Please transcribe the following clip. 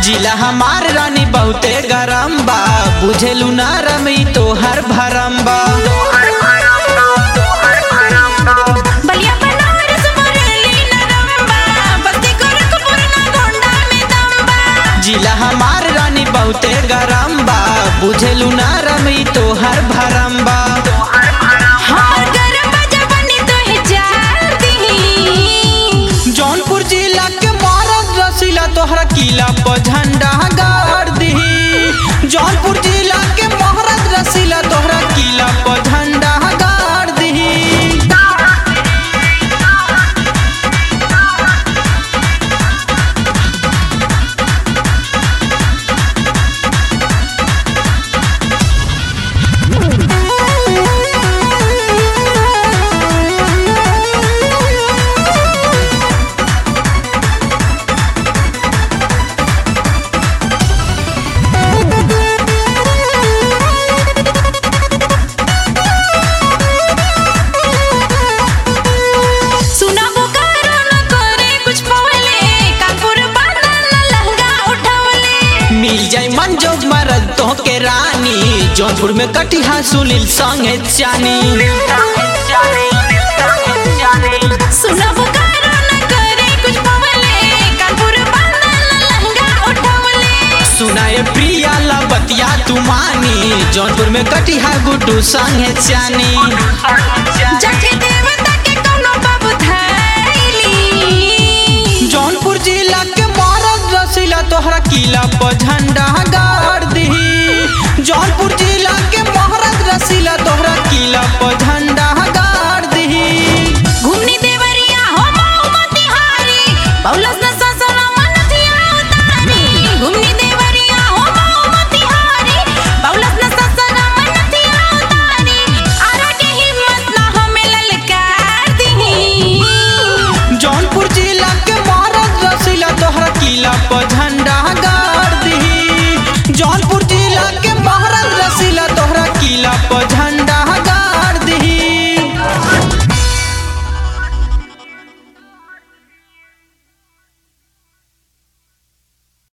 जिला हमार रानी बहुते गरम बा बुझेलू ना रमी तोहर भरम बा बलिया बनारस बरेली नरम्बा बस्ती गोरखपुर ना गोंडा में दम्बा जिला हमार रानी बहुते गरम बा बुझेलू ना रमी तोहर भरम बा हमर गरबा जवानी तोहे जान दी जौनपुर जिला के मारद रसीला तोहरा किला पर झंडा गाड़ दही जौनपुर जिला के महारत रसीला तोहरा किला पर झंडा गाड़ दही सुना बोकारो न करे कुछ पवले कानपुर बांधा न लहंगा उठवले मिल जाई मन जोग मरद तो के रानी जौनपुर में कटिहा सुनील संगे चानी सुना बोकारो न करे कुछ पवले कानपुर बांधा न लहंगा उठवले सुनाए प्रिया ला बतिया तू मानी जौनपुर में कटिहा गुड्डू संगे चानी जाके देवता के कोनो बाबू धैली जौनपुर जिला के मारद रसीला तोहरा किला पर झंडा गाड़ दही जौनपुर जिला के महारत रसीला तोहरा किला पर झंडा गाड़ दही घूमनी देवरिया हो माऊ मोतिहारी पौलस न ससुरा मन थिया उतारी घूमनी देवरिया हो माऊ मोतिहारी पौलस न ससुरा मन थिया उतारी आरा के हिम्मत ना हमें ललकार दी जौनपुर जिला के महारत रसीला तोहरा किला पर झंडा